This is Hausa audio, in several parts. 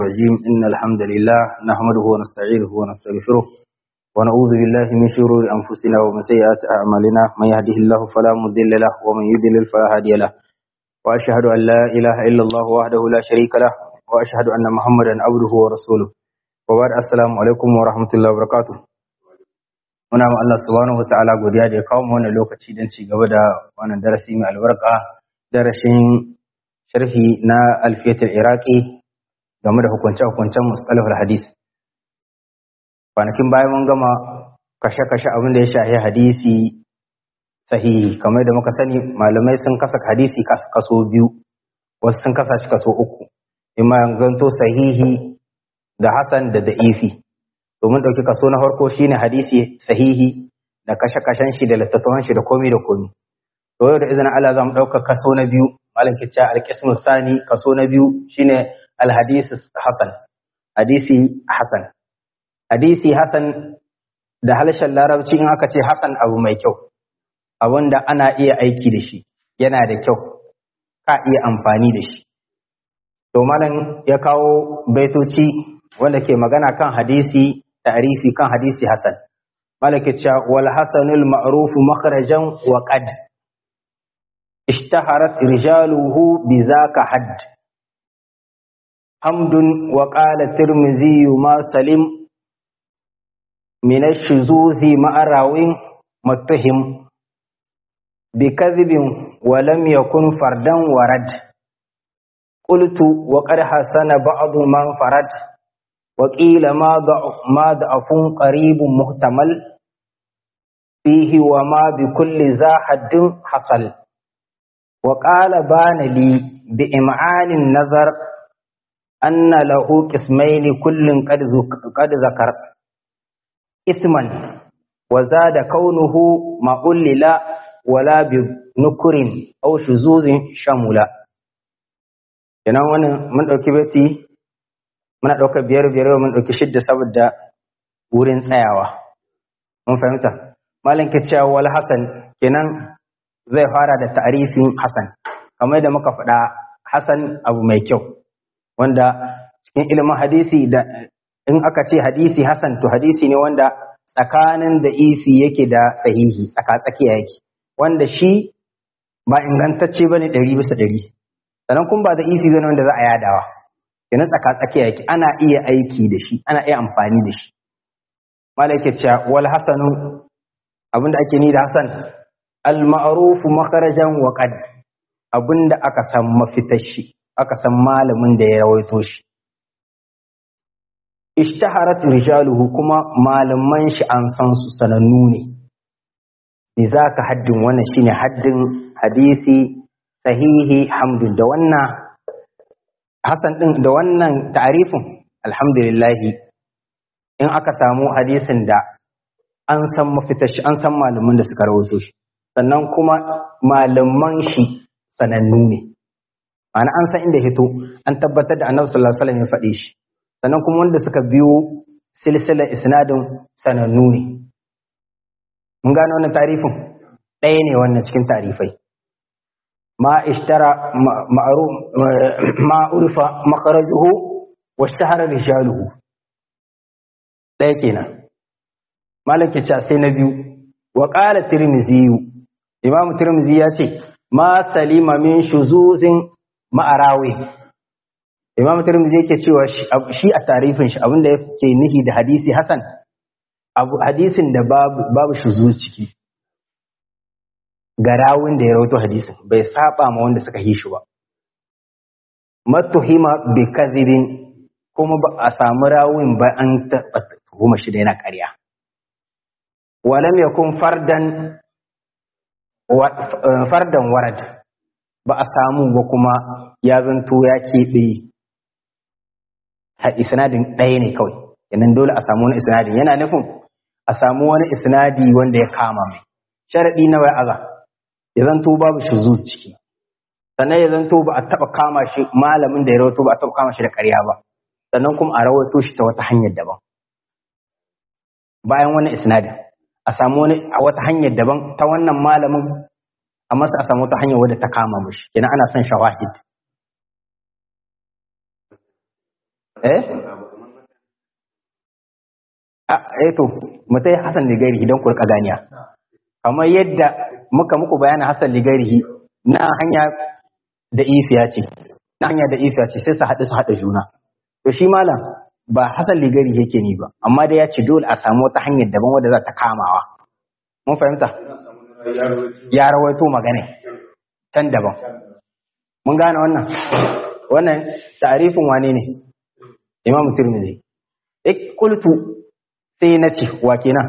الرجيم إن الحمد لله نحمده ونستعينه ونستغفره ونعوذ بالله من شرور أنفسنا ومن سيئات أعمالنا من يهده الله فلا مضل له ومن يضلل فلا هادي له وأشهد أن لا إله إلا الله وحده لا شريك له وأشهد أن محمدا عبده ورسوله وبعد السلام عليكم ورحمة الله وبركاته muna ma Allah subhanahu wa ta'ala godiya da ya kawo mu wannan lokaci don ci gaba da wannan darasi mai albarka darashin sharhi na alfiyatul iraqi game da hukunce-hukuncen mustalahul hadis kwanakin bayan mun gama kashe-kashe abin da ya shahi hadisi sahihi kamar da muka sani malamai sun kasa hadisi kaso biyu wasu sun kasa shi kaso uku imma zanto sahihi da hasan da da'ifi to mun ɗauki kaso na farko shine hadisi sahihi da kashe-kashen shi da littattafan shi da komi da komi to yau da izinin Allah za mu ɗauka kaso na biyu malam kicca alƙismu sani kaso na biyu shine alhadisi hasan hadisi hasan hadisi hasan da harshen larabci in aka ce hasan abu mai kyau abin da ana iya aiki da shi yana da kyau ka iya amfani da shi to malam ya kawo baitoci wanda ke magana kan hadisi ta'rifi kan hadisi hasan malaka cewa wal hasanul ma'ruf makhrajan wa qad اشتهرت رجاله بذاك حد حمد وقال الترمذي ما سلم من الشذوذ مع راو متهم بكذب ولم يكن فردا ورد قلت وقد حسن بعض من فرد وقيل ما ضعف ما ضعف قريب محتمل فيه وما بكل ذا حد حصل وقال بان لي بإمعان النظر أن له قسمين كل قد قد ذكر اسما وزاد كونه ما ألل ولا بنكر أو شذوذ شمولا kenan wannan mun ɗauki beti muna ɗauka biyar biyar mun ɗauki shidda saboda wurin tsayawa mun fahimta malam ke cewa wal hasan kenan zai fara da ta'arifin hasan kamar da muka faɗa hasan abu mai kyau wanda cikin ilimin hadisi da in aka ce hadisi hasan to hadisi ne wanda tsakanin da ifi yake da sahihi tsaka tsakiya yake wanda shi ba ingantacce bane ɗari bisa ɗari sannan kuma ba da ifi bane wanda za a yadawa kenan tsaka tsakiya yake ana iya aiki da shi ana iya amfani da shi malai ke cewa wal hasanu abinda ake ni da hasan al ma'rufu makharajan wa qad abinda aka san mafitar shi aka san malamin da ya rawaito shi ishtaharat rijaluhu kuma malaman shi an san su sanannu ne me zaka haddin wannan shine haddin hadisi sahihi hamdun da wannan hasan din da wannan ta'arifin alhamdulillah in aka samu hadisin da an san mafitar shi an san malaman da suka rawaito shi sannan kuma malaman shi sanannu ne ma'ana an san inda hito an tabbatar da annabi sallallahu alaihi wasallam ya faɗe shi sannan kuma wanda suka biyo silsilar isnadin sanannu ne mun gane wannan tarifin ɗaya ne wannan cikin tarifai ma ishtara ma'ruf ma urfa makharajuhu wa ishtahara rijaluhu ɗaya kenan malaka ce sai na biyu wa qala tirmidhi imam tirmidhi ya ce ma salima min shuzuzin ma'arawi imam tirmidhi yake cewa shi a tarifin shi abinda yake nihi da hadisi hasan abu hadisin da babu babu shuzuz ciki ga rawin da ya rawaito hadisin bai saba ma wanda suka yi shi ba matuhima bi kadhibin kuma ba a samu rawin ba an tuhuma shi da yana ƙarya walam yakun fardan fardan warad ba a samu ba kuma ya zanto ya keɓe isnadin ɗaya ne kawai yanan dole a samu wani isnadin yana nufin a samu wani isnadi wanda ya kama mai sharaɗi na wai aza ya zanto babu shi zuwa ciki sannan ya zanto ba a taɓa kama shi malamin da ya rawato ba a taɓa kama shi da ƙarya ba sannan kuma a rawato shi ta wata hanyar daban bayan wani isnadin a samu wani a wata hanyar daban ta wannan malamin amma sai a samu wata hanyar wadda ta kama mishi kenan ana son shawahid eh a eh to mutai hasan ligari idan ku rika ganiya kamar yadda muka muku bayanin hasan ligari na hanya da ifiya ce na hanya da ifiya ce sai su haɗu su haɗa juna to shi malam ba hasan ligari yake ni ba amma dai ya ce dole a samu wata hanyar daban wadda za ta kamawa mun fahimta ya rawaito magana can daban mun gane wannan wannan tarifin wane ne imam tirmidhi ik qultu sai na ce wa kenan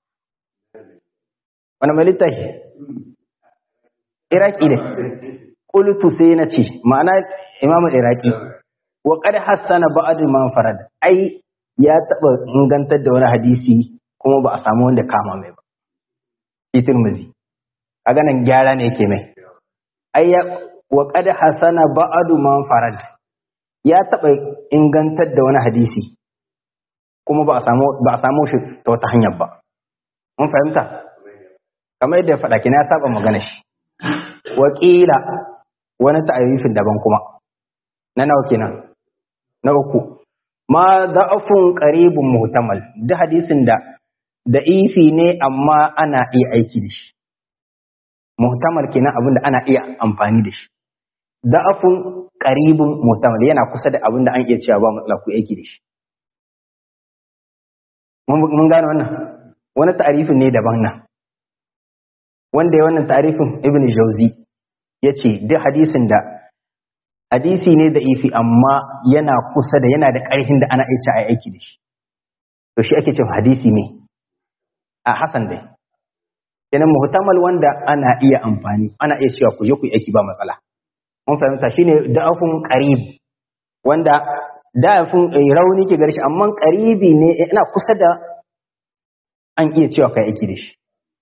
wani mai littafi iraki ne qultu sai na ce ma'ana imam iraki wa qad hassana ba'd man farad ai ya taba ingantar da wani hadisi kuma ba a samu wanda kama mai ba shi tirmidhi a ganin gyara ne yake mai ai ya wa qad hasana ba'du man farad ya taba ingantar da wani hadisi kuma ba a samu ba a samu shi ta wata hanyar ba mun fahimta kamar yadda ya faɗa kina ya saba magana shi wakila wani ta'arifin daban kuma na nawa kenan na uku ma da'afun qaribun muhtamal duk hadisin da da ifi ne amma ana iya aiki da shi muhtamal kenan abinda ana iya amfani da shi da'afun qaribun muhtamal yana kusa da abinda an iya cewa ba matsala ku aiki da shi mun gane wannan wani ta'arifin ne daban nan wanda ya wannan ta'arifin ibn jauzi ya ce duk hadisin da hadisi ne da ifi amma yana kusa da yana da ƙarfin da ana iya a aiki da shi to shi ake cewa hadisi ne a hasan dai kenan muhtamal wanda ana iya amfani ana iya cewa ku je ku yi aiki ba matsala mun fahimta shine da'afun qarib wanda da'afun rauni ke garshi amma qaribi ne ina kusa da an iya cewa kai aiki da shi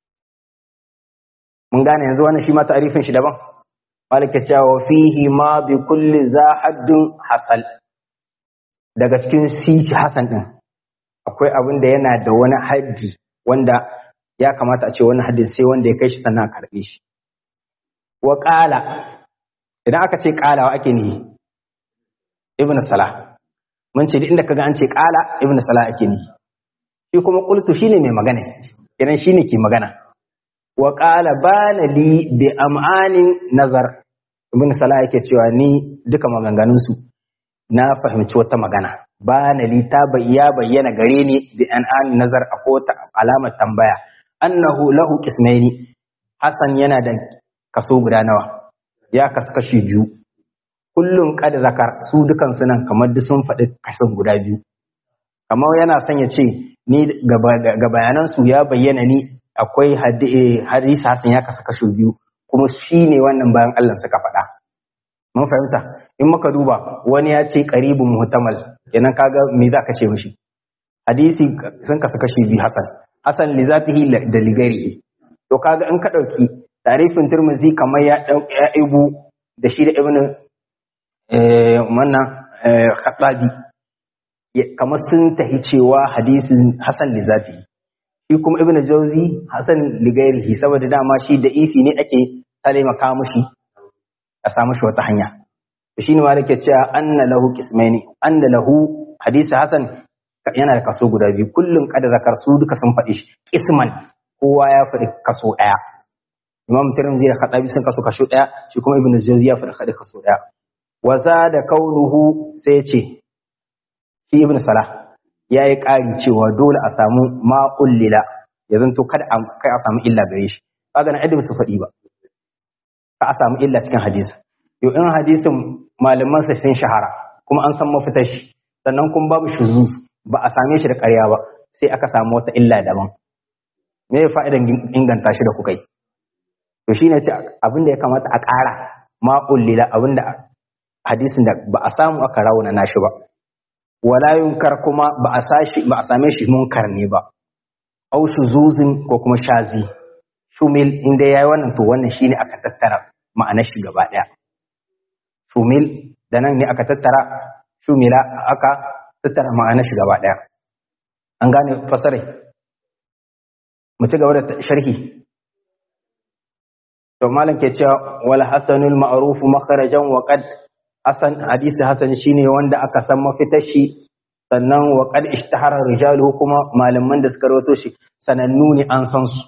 mun gane yanzu wannan shi ma ta'arifin shi daban malik ya cewa fihi ma bi kulli za haddun hasal daga cikin sici hasan din akwai abin da yana da wani haddi wanda ya kamata a ce wani haddin sai wanda ya kai shi sannan a karbe shi wa qala idan aka ce qala wa ake nihi ibn salah mun ce duk inda kaga an ce qala ibn salah ake nihi shi kuma qultu shine mai magana idan shine ke magana wa qala bana li bi am'anin nazar ibn salah yake cewa ni duka maganganun su na fahimci wata magana bana li ta ya bayyana gare ni bi an'an nazar a kota alamar tambaya annahu lahu qismaini hasan yana da kaso guda nawa ya kasu kashi biyu kullum kad zakar su dukan su nan kamar duk sun faɗi kashin guda biyu kamar yana son ya ce ni ga bayanan su ya bayyana ni akwai hadisi hasan ya kasu kashi biyu kuma shi ne wannan bayan Allah suka faɗa mun fahimta in muka duba wani ya ce qaribun muhtamal kenan kaga me za ka ce mishi hadisi sun kasu kashi biyu hasan hasan li zatihi da ligarihi to kaga in ka dauki tarifin turmuzi kamar ya ya ibu da shi da ibnu eh wannan khatabi kamar sun tahi cewa hadisin hasan li zatihi shi kuma ibn jauzi hasan ligairihi saboda dama shi da isi ne ake taimaka mushi a samu shi wata hanya to shine ma yake cewa anna lahu qismaini anna lahu hadisi hasan yana da kaso guda biyu kullum kada zakar su duka sun faɗi shi qisman kowa ya faɗi kaso ɗaya imam tirmidhi da khatabi sun kaso kaso ɗaya shi kuma ibn jauzi ya faɗi kaso ɗaya wa da kaunuhu sai ya ce shi ibn salah ya yi ƙari cewa dole a samu ma'ullila ya zanto kada kai a samu illa gare shi kaga na adam su faɗi ba ka a samu illa cikin hadisi yau in hadisin malaman sa sun shahara kuma an san mafitar shi sannan kuma babu shuzu ba a same shi da ƙarya ba sai aka samu wata illa daban me ya fa'idan inganta shi da kuka yi to shine ce abin da ya kamata a ƙara ma'ullila abin da hadisin da ba a samu aka rauna nashi ba wala yunkar kuma ba a sashi ba a same shi munkar ne ba au shuzuzin ko kuma shazi shumil inda yayi wannan to wannan shine aka tattara ma'anar shi gaba daya shumil da nan ne aka tattara shumila aka tattara ma'anar shi gaba daya an gane fasarai mu ci gaba da sharhi to malam ke cewa wal hasanul ma'ruf makharajan wa qad hasan hadisi hasan shine wanda aka san mafitar shi sannan wa qad ishtahara rijalu kuma malaman da suka rawato shi sanannu ne an san su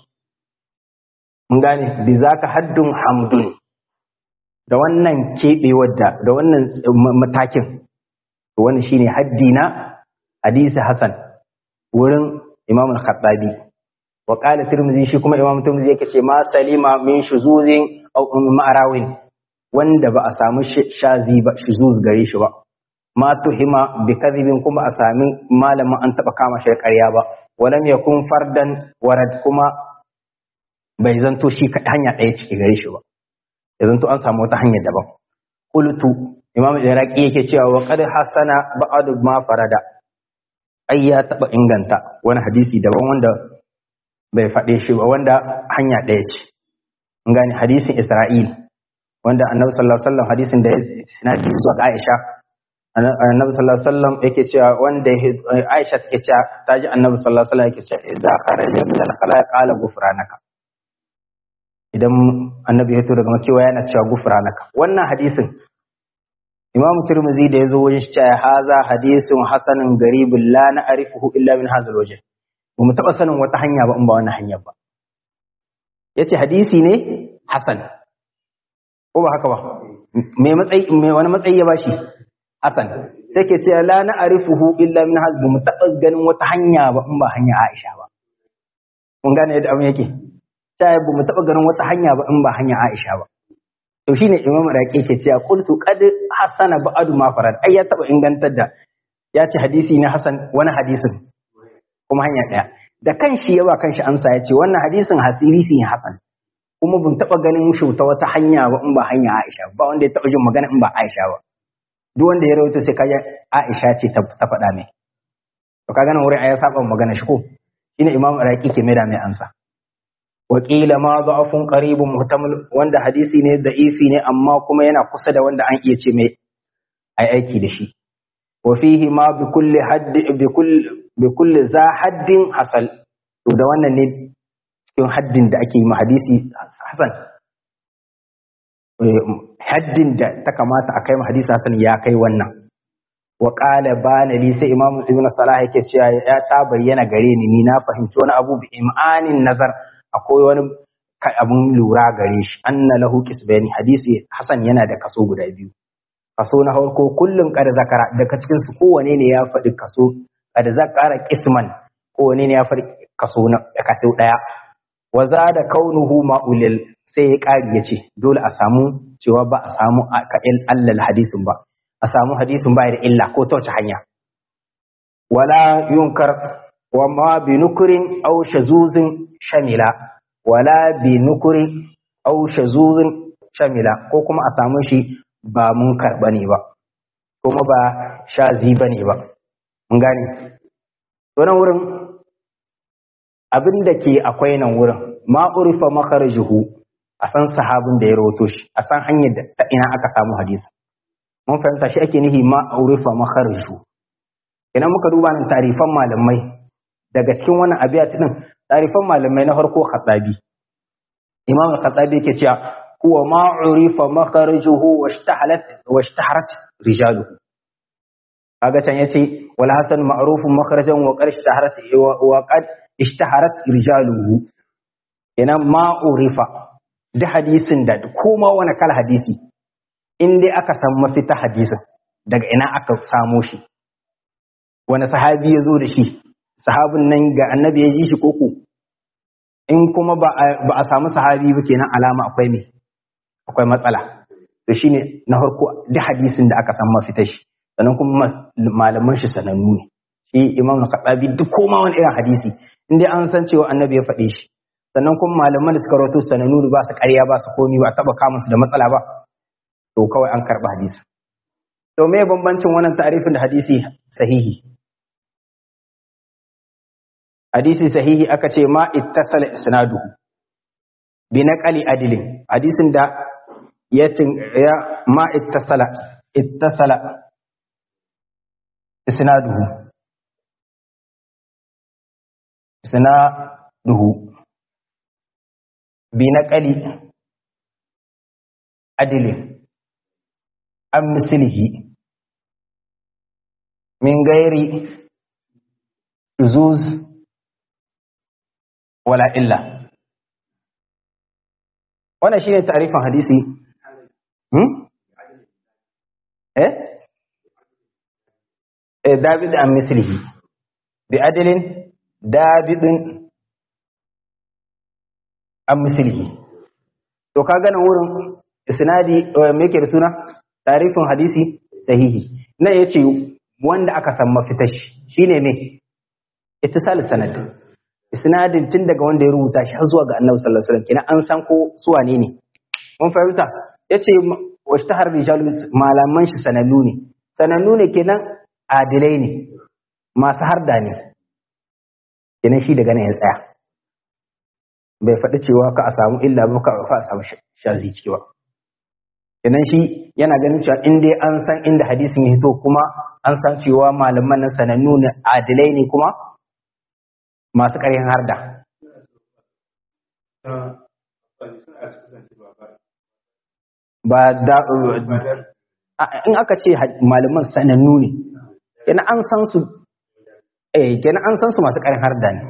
mun gane bi zaka haddun hamdun da wannan keɓewar da da wannan matakin wannan shine haddi na hadisi hasan wurin imam al-khattabi wa qala tirmidhi shi kuma imam tirmidhi yake ce ma salima min shuzuzin aw ma'arawin wanda ba a samu shazi ba shuzuz gare shi ba ma tuhima bi kadhibin kuma a sami malamin an taba kama shi ƙarya ba walam yakun fardan warad kuma bai zanto shi hanya ɗaya ciki gare shi ba ya zanto an samu wata hanya daban qultu imam iraqi yake cewa wa qad hasana ba'd ma farada ai ya taba inganta wani hadisi daban wanda bai faɗe shi ba wanda hanya ɗaya ce in gane hadisin isra'il wanda annabi sallallahu alaihi wasallam hadisin da sinadi zuwa ga aisha annabi sallallahu alaihi wasallam yake cewa wanda aisha take cewa ta ji annabi sallallahu alaihi wasallam yake cewa idza kharaja min al-khala qala ghufranaka idan annabi ya to daga makewa yana cewa ghufranaka wannan hadisin imam tirmidhi da yazo wajen shi cewa haza hadisun hasanun garibun la na'rifuhu illa min hadha al-wajh ba mu taɓa sanin wata hanya ba in ba wannan hanyar ba ya ce hadisi ne hasan ko ba haka ba mai wani matsayi ya bashi hasan sai ke ce la na arifuhu illa min hasbu mu taɓa ganin wata hanya ba in ba hanya aisha ba mun gane yadda abin yake sai ba mu taɓa ganin wata hanya ba in ba hanya aisha ba to shine imam raqi ke cewa qultu qad hasana ba'du ma farad ai ya taɓa ingantar da ya ce hadisi ne hasan wani hadisin kuma hanya ɗaya da kanshi ya ba kanshi amsa ya ce wannan hadisin hasiri ne hasan kuma bin taɓa ganin shi ta wata hanya ba in ba hanya Aisha ba wanda ya taɓa jin magana in ba Aisha ba duk wanda ya rawaito sai kaga Aisha ce ta faɗa mai to kaga nan wurin ya saba magana shi ko shine Imam Iraqi ke mai da mai amsa wa qila ma da'afun qaribun muhtamal wanda hadisi ne da'ifi ne amma kuma yana kusa da wanda an iya ce mai ai aiki da shi wa fihi ma bi kulli hadd bi kulli bi kulli za haddin hasal to da wannan ne cikin haddin da ake yi ma hadisi hasan haddin da ta kamata a kai ma hadisi hasan ya kai wannan wa qala bana li sai imamu ibnu salah yake cewa ya ta bayyana gare ni ni na fahimci wani abu bi imanin nazar akwai wani abun lura gare shi anna lahu kisbani hadisi hasan yana da kaso guda biyu kaso na farko kullum kada zakara daga cikin su kowane ne ya faɗi kaso kada zakara kisman kowane ne ya faɗi kaso na kaso daya wa zada kaunuhu ma'ulil sai ya ƙari ya ce dole a samu cewa ba a samu ka'il allal hadisin ba a samu hadisin ba da illa ko ta wace hanya wala yunkar wa ma bi nukurin aw shazuzin shamila wala bi nukurin aw shazuzin shamila ko kuma a samu shi ba munkar bane ba kuma ba shazi bane ba mun gane wannan wurin abin da ke akwai nan wurin ma urifa makharajuhu a san sahabin da ya rawato shi a san hanyar da ta ina aka samu hadisi mun fahimta shi ake nihi ma urifa makharajuhu idan muka duba nan tarifan malamai daga cikin wannan abiyat din tarifan malamai na farko khatabi imam al-khatabi yake cewa huwa ma urifa makharajuhu washtahalat washtaharat rijaluhu kaga can yace wal hasan ma'rufun makharajan wa qad ishtaharat wa qad ishtaharat rijaluhu kenan ma urifa da hadisin da koma wani kala hadisi in dai aka san mafita hadisin daga ina aka samo shi wani sahabi ya zo da shi sahabin nan ga annabi ya ji shi koko in kuma ba a samu sahabi ba kenan alama akwai me akwai matsala to shine na farko da hadisin da aka san mafita shi sannan kuma malaman shi sanannu ne shi imam al-khattabi duk koma wani irin hadisi in dai an san cewa annabi ya faɗe shi sannan kuma malaman da suka rawaito sanannu ba su ƙarya ba su komi ba taba kama su da matsala ba to kawai an karɓi hadisi to me bambancin wannan ta'arifin da hadisi sahihi hadisi sahihi aka ce ma ittasala isnaduhu bi naqali adilin hadisin da ya ya ma ittasala ittasala isnaduhu isnaduhu bi naqali adilin an mislihi min gairi shuzuz wala illa wannan shine ta'rifin hadisi hmm eh eh david an mislihi bi adalin davidin an mislihi to ka gana wurin isnadi me yake da suna tarifin hadisi sahihi nan yace wanda aka san mafitar shi shine me ittisal sanad isnadin tun daga wanda ya rubuta shi har zuwa ga annabi sallallahu alaihi wasallam kina an san ko su wane ne mun fahimta yace washtahar rijalu malaman shi sanannu ne sanannu ne kenan adilai ne masu harda ne kenan shi daga nan ya tsaya bai faɗi cewa ka a samu illa ba ka a samu shazi ciki ba kenan shi yana ganin cewa in dai an san inda hadisin ya hito kuma an san cewa malaman nan sanannu ne adilai ne kuma masu ƙarfin harda ba da in aka ce malaman sanannu ne kenan an san su eh kenan an san su masu ƙarfin harda ne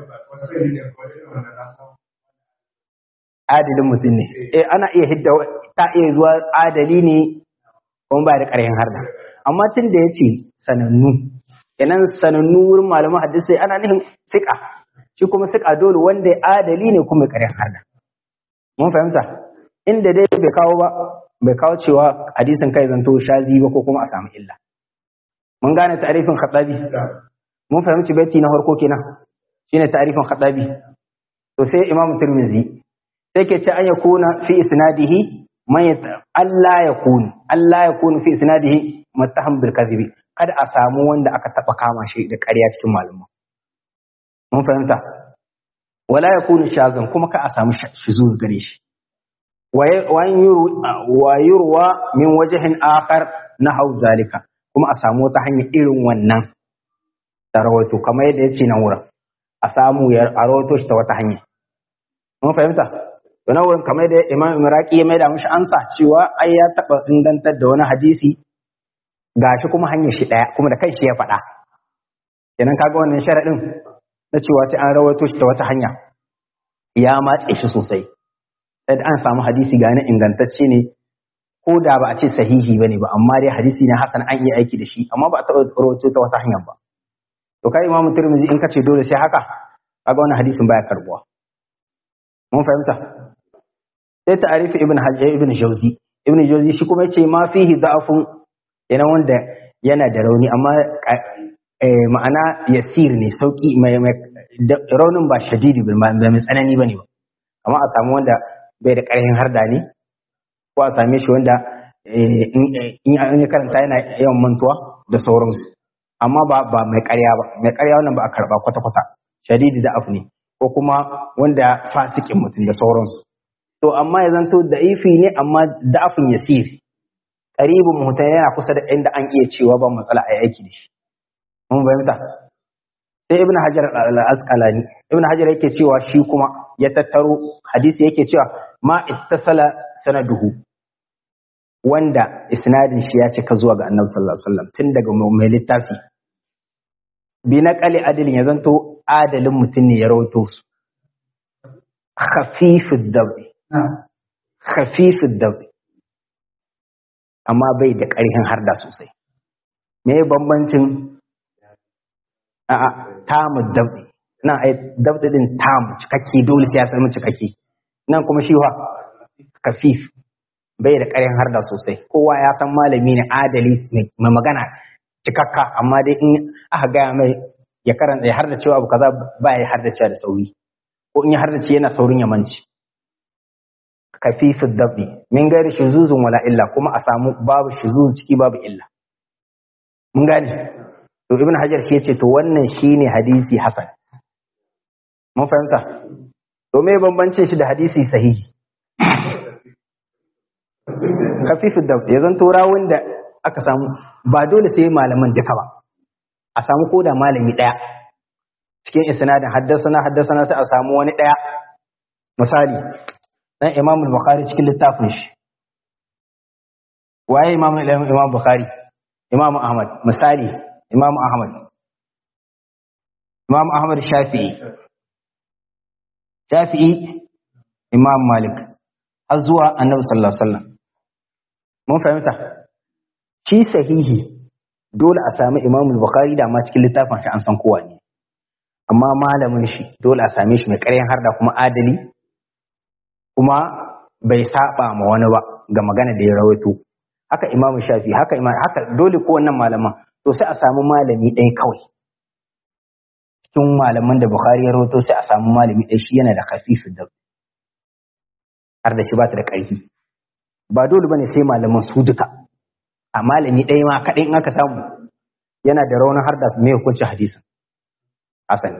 adalin mutum ne eh ana iya hidda ta iya zuwa adali ne kuma ba da ƙarfin harda amma tun da ya ce sanannu kenan sanannu wurin malaman hadisi ana nufin siƙa shi kuma siƙa dole wanda ya adali ne kuma ƙarfin harda mun fahimta inda dai bai kawo ba bai kawo cewa hadisin kai zanto shazi ba ko kuma a samu illa mun gane ta'arifin khatabi mun fahimci baiti na farko kenan shine ta'arifin khatabi to sai imamu tirmizi sai ke ce an yakuna fi isnadihi man Allah ya kunu Allah ya kunu fi isnadihi muttaham bil kadhibi kada a samu wanda aka taba kama shi da ƙarya cikin maluma mun fahimta wala yakunu shazan kuma ka a samu shuzuz gare shi wa yurwa min wajhin akhar hau zalika kuma a samu wata hanya irin wannan da rawaito kamar yadda yace nan wurin a samu ya rawaito shi ta wata hanya mun fahimta to nan wurin kamar yadda Imam Iraqi ya maida mishi ansa cewa ai ya taba ingantar da wani hadisi gashi kuma hanyar shi daya kuma da kai shi ya faɗa kenan kaga wannan sharadin na cewa sai an rawaito shi ta wata hanya ya matse shi sosai sai an samu hadisi gane ingantacce ne ko da ba a ce sahihi ba ne ba amma dai hadisi ne hasan an yi aiki da shi amma ba a taɓa rawaito ta wata hanyar ba to kai imamu tirmidhi in ka ce dole sai haka kaga wannan hadisin baya karbuwa mun fahimta sai ta'arifi ibn hajjaj ibn jawzi ibn jawzi shi kuma yace ma fihi da'afun yana wanda yana da rauni amma ma'ana yasir ne sauki mai raunin ba shadidi ba mai tsanani bane ba amma a samu wanda bai da ƙarfin harda ne ko a same shi wanda in ya karanta yana yawan mantuwa da sauransu amma ba ba mai ƙarya ba mai ƙarya wannan ba a karba kwata-kwata shadidi da afu ne ko kuma wanda fasikin mutum da sauransu to amma ya zanto da ifi ne amma da afin yasir ƙaribin mutum yana kusa da inda an iya cewa ba matsala a aiki da shi mun fahimta sai ibn hajar al-asqalani ibn hajar yake cewa shi kuma ya tattaro hadisi yake cewa ma ittasala sanaduhu wanda isnadin shi ya cika zuwa ga annabi sallallahu alaihi wasallam tun daga mai littafi bi na qali adilin ya zanto adalin mutum ne ya rawaito su khafifud dabi khafifud dabi amma bai da ƙarfin harda sosai me bambancin a'a tamu dabdi nan ai dabdi din tamu cikakke dole sai ya samu cikakke nan kuma shi wa kafif bai da ƙarin harda sosai kowa ya san malami ne adali ne mai magana cikakka amma dai in aka gaya mai ya karanta ya harda cewa abu kaza ba ya harda cewa da sauri ko in ya harda ce yana saurin ya manci kafifin dabdi min gari shuzuzun wala illa kuma a samu babu shuzuz ciki babu illa mun gane to ibn hajar shi yace to wannan shine hadisi hasan mun fahimta to me bambancin shi da hadisi sahihi khafifu da ya zanto rawun da aka samu ba dole sai malaman duka ba a samu koda malami daya cikin isnadin haddasana haddasana sai a samu wani daya misali dan imam al-bukhari cikin littafin shi waye imam imam bukhari imam ahmad misali imam ahmad imam ahmad shafi'i shafi'i imam malik har zuwa annabi sallallahu alaihi wasallam mun fahimta shi sahihi dole a sami imam bukhari da ma cikin littafin shi an san kowa ne amma malamin shi dole a same shi mai ƙaryan harda kuma adali kuma bai saba ma wani ba ga magana da ya rawaito haka imam shafi haka imam haka dole ko wannan malaman to sai a samu malami ɗaya kawai cikin malaman da bukhari ya rawaito sai a samu malami ɗaya shi yana da khafifin da har da shi ba ta da ƙarfi ba dole bane sai malaman su duka a malami ɗaya ma kaɗai in aka samu yana da raunin har da mai hukuncin hadisin asali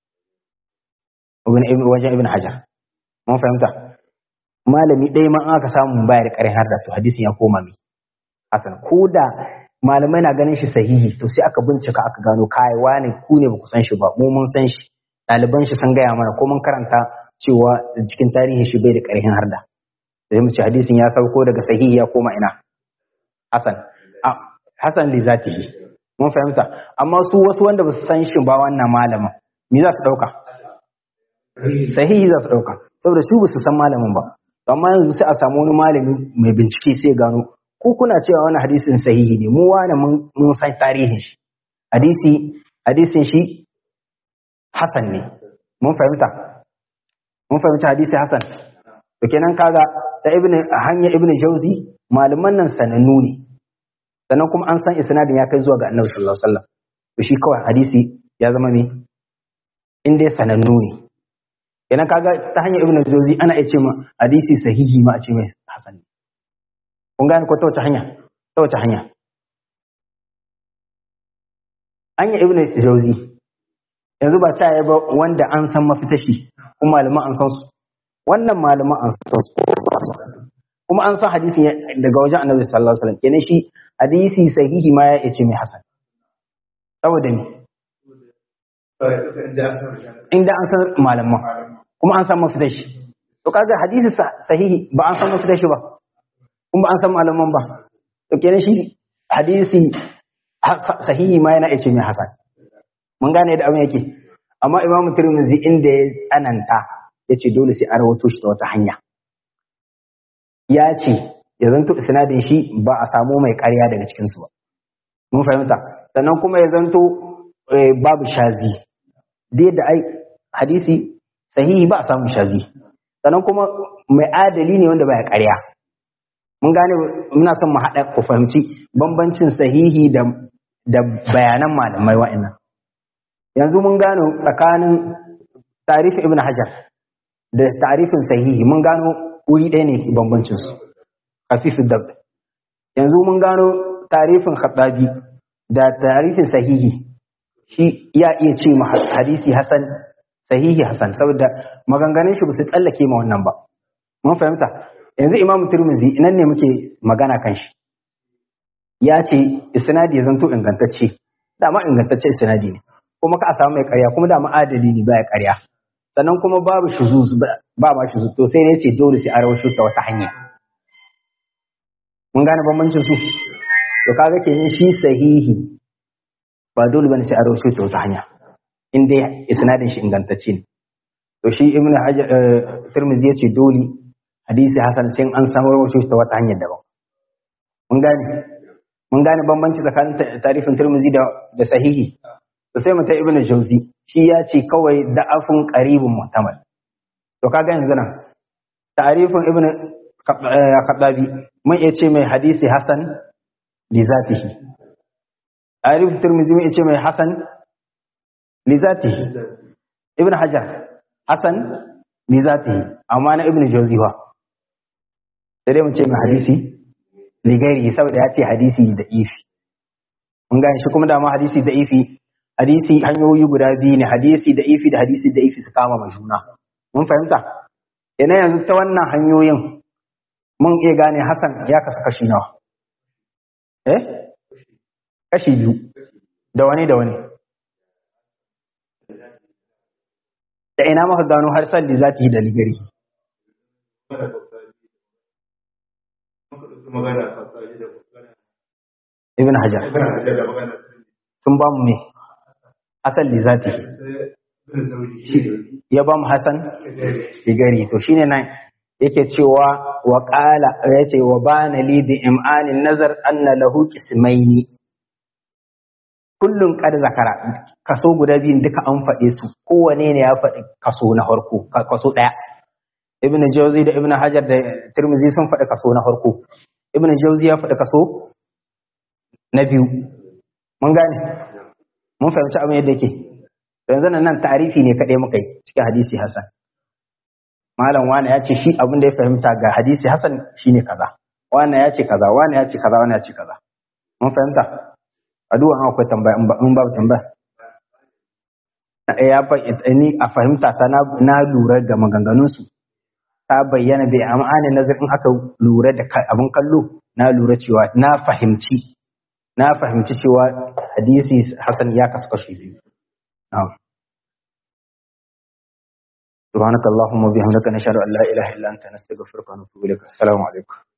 wajen ibn hajar mun fahimta malami ɗaya ma aka samu bayar ƙarin har da to hadisin ya koma mai hasan ko da malamai na ganin shi sahihi to sai aka bincika aka gano kai wani ku ne baku san shi ba mu mun san shi ɗaliban shi sun gaya mana ko mun karanta cewa cikin tarihin shi bai da ƙarfin harda sai mu ce hadisin ya sauko daga sahihi ya koma ina hasan hasan li zatihi mun fahimta amma su wasu wanda ba su san shi ba wannan malamin me za su ɗauka sahihi za su ɗauka saboda su ba su san malamin ba amma yanzu sai a samu wani malami mai bincike sai gano ku kuna cewa wani hadisin sahihi ne mu wani mun san tarihin shi hadisi hadisin shi hasan ne mun fahimta mun fahimta hadisi hasan to kenan kaga ta ibn hanya ibn jauzi malaman nan sanannu ne sannan kuma an san isnadin ya kai zuwa ga annabi sallallahu alaihi wasallam to shi kawai hadisi ya zama me in dai sanannu ne kenan kaga ta hanyar ibn jauzi ana iya ce ma hadisi sahihi ma a ce mai hasan ne kun gane ko ta wace hanya ta wace hanya hanya ibn jauzi yanzu ba ta yi ba wanda an san mafita shi kuma malaman an san su wannan malaman an san su kuma an san hadisin daga wajen annabi sallallahu alaihi wasallam kenan shi hadisi sahihi ma ya ce mai hasan saboda me inda an san malaman kuma an san mafita shi to kaga hadisi sahihi ba an san mafita shi ba kuma an san malaman ba to kenan shi hadisi sahihi ma yana ce mai hasan mun gane da abin yake amma imamu tirmidhi inda ya tsananta ya ce dole sai an rawato shi ta wata hanya ya ce ya zanto isnadin shi ba a samu mai ƙarya daga cikinsu ba mun fahimta sannan kuma ya zanto babu shazi da yadda ai hadisi sahihi ba a samu shazi sannan kuma mai adali ne wanda baya ƙarya mun gane muna son mu haɗa ku fahimci bambancin sahihi da da bayanan malamai wa'annan yanzu mun gano tsakanin tarifin ibn hajar da tarifin sahihi mun gano wuri ɗaya ne bambancin su hafifin dab yanzu mun gano tarifin khattabi da tarifin sahihi shi ya iya ce ma hadisi hasan sahihi hasan saboda maganganun shi ba su tsallake ma wannan ba mun fahimta yanzu imamu turmizi nan ne muke magana kan shi ya ce isnadi ya zanto ingantacce dama ingantacce isnadi ne kuma ka a samu mai karya kuma dama adali ne baya karya sannan kuma babu shuzuz ba ma shuzuz to sai ne ce dole sai a rawaito ta wata hanya mun gane bambancin su to kaga kenan shi sahihi ba dole bane sai a rawaito ta wata hanya in dai isnadin shi ingantacce ne to shi ibnu hajar tirmidhi ya ce dole hadisi hasan sai an samu rawaito ta wata hanyar daban mun gane mun gane bambanci tsakanin tarifin tirmidhi da da sahihi to sai mu ta ibnu jauzi shi ya ce kawai da'afun qaribun muhtamal to kaga yanzu nan ta'rifin ibnu khadabi mun iya ce mai hadisi hasan li zatihi ta'rif tirmidhi mun iya ce mai hasan li zatihi ibnu hajar hasan li zatihi amma na ibnu jauzi wa sai dai mu ce mai hadisi li gairi saboda ya ce hadisi da ifi mun gane shi kuma dama hadisi da ifi hadisi hanyoyi guda biyu ne hadisi da ifi da hadisi da ifi su kama mai juna mun fahimta ina yanzu ta wannan hanyoyin mun iya gane Hassan ya kasa kashi nawa eh kashi biyu da wani da wani da ina maka gano har salli za ta yi da ligari ibn hajar sun ba mu me asal li zati ya ba mu hasan igari to shine nan yake cewa wa qala yace wa bana li bi imanin nazar anna lahu qismaini kullun qad zakara kaso guda biyun duka an faɗe su kowane ne ya faɗi kaso na farko kaso ɗaya ibnu jawzi da ibnu hajar da tirmizi sun faɗi kaso na farko ibnu jawzi ya faɗi kaso na biyu mun gane mun fahimci abin yadda yake yanzu nan tarifi ne kaɗai muka yi cikin hadisi hasan malam wani ya ce shi abin da ya fahimta ga hadisi hasan shine kaza wani ya ce kaza wani ya ce kaza wani ya ce kaza mun fahimta a duwan akwai tambaya in babu tambaya ya ni a fahimta ta na lura ga maganganunsu ta bayyana bai amana nazar in aka lura da abin kallo na lura cewa na fahimci na fahimci cewa hadisi hasan ya kasu kashi biyu سبحانك اللهم وبحمدك نشهد ان لا اله الا انت نستغفرك ونتوب اليك السلام عليكم